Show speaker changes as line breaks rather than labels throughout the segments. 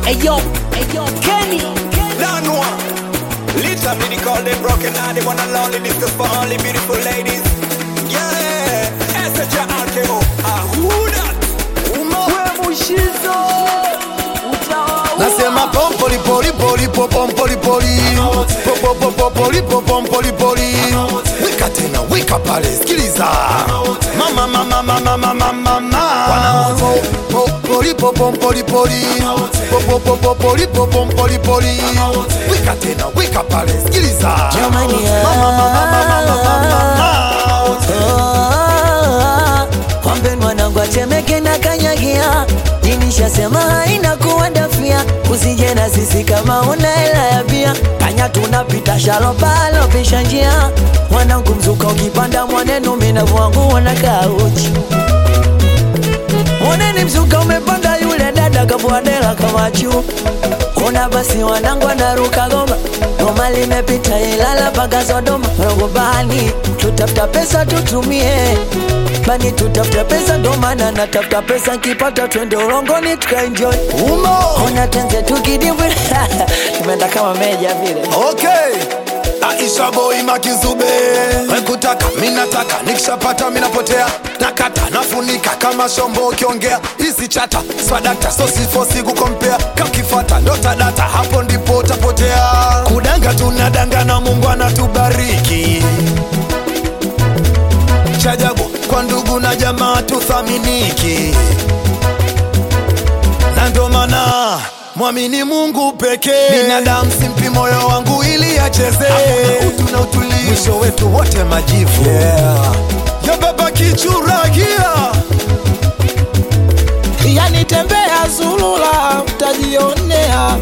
Ayo, ayo, Kenny.
Lanwa. Little me they call them broken heart, they wanna lonely discuss for only beautiful ladies. Yeah, SHRKO. Ah, who that? Uma.
We Mushizo. Utawa.
nasema pompoli poli poli po pompoli poli po po po po poli po pompoli poli wika tena wika pale sikiliza mama mama mama mama mama Po- poli po pompoli poli po po po po poli po pompoli poli wika tena wika pale sikiliza
Jamani,
mama mama mama mama mama
Ah, Kwambe mwanangu atemeke na kanyagia Jinishasema haina kuwadafia Usije na sisi kama una hela ya bia Kanya tunapita shalopalo pisha njia Mwanangu mzuka ukipanda mwanenu minavu wangu wanakaa uchi Mwaneni mzuka umepanda yule dada kavuadela kama juu Ona basi wanangu anaruka goma Goma limepita Ilala mpaka Sodoma Rogo bani tutafuta pesa tutumie Bani tutafuta pesa ndo maana natafuta pesa nkipata twende ulongoni tukaenjoy
umo
Ona tenze tukidibwi Tumeenda kama meja vile
okay aisha boy makizube wekutaka minataka nikishapata minapotea nakata nafunika kama shombo ukiongea hizi chata swadakta sosifosi kukompea kakifata ndotadata hapo ndipo utapotea kudanga tunadanga na mungu anatubariki chajabu kwa ndugu na jamaa tuthaminiki na ndo maana mwamini mungu pekee binadamu simpi moyo wangu ili acheze utu na utulivu mwisho wetu wote majivu yeah. yabeba kichuragia
yani tembea zulula utajionea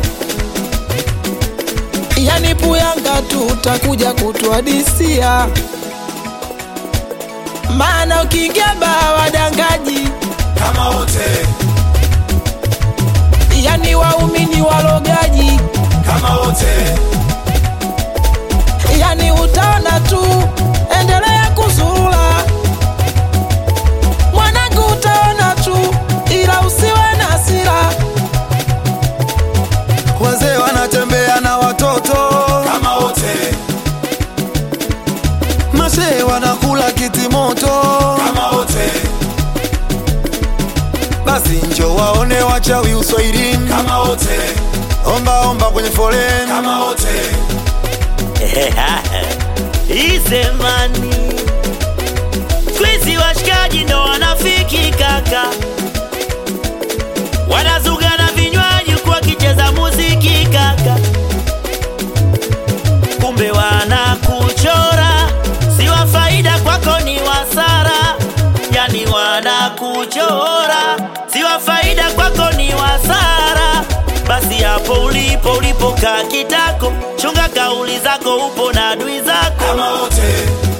yani puyanga tu utakuja kutuadisia maana ukiingia baa wadangaji
kama wote
yani waumini walogaji
kama wote
yani utaona tu endelea kuzurula mwanangu utaona tu ila usiwe na hasira
wazee wanatembea na watoto kama wote masee wanakula kitimoto kama wote basi njo waone wachawi uswahilini kama wote omba omba kwenye foleni kama wote
Izemani Kwizi washikaji ndo wanafiki kaka Wanazuga na vinywaji huku wakicheza muziki kaka Kumbe wanakuchora Si wa faida kwako ni wasara Yani wanakuchora Si wa faida kwako ni wasara Basi hapo ulipo ulipokaa kitako Chunga kauli zako upo na adui zako
kama wote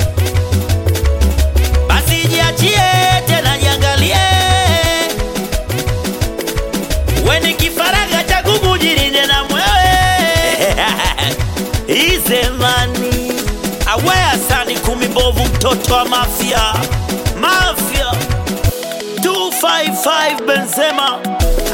basi jiachie tena jiangalie weni kifaraga cha kukujirinde na mwewe izemani awea sani kumi mbovu mtoto wa mafya mafya 255 benzema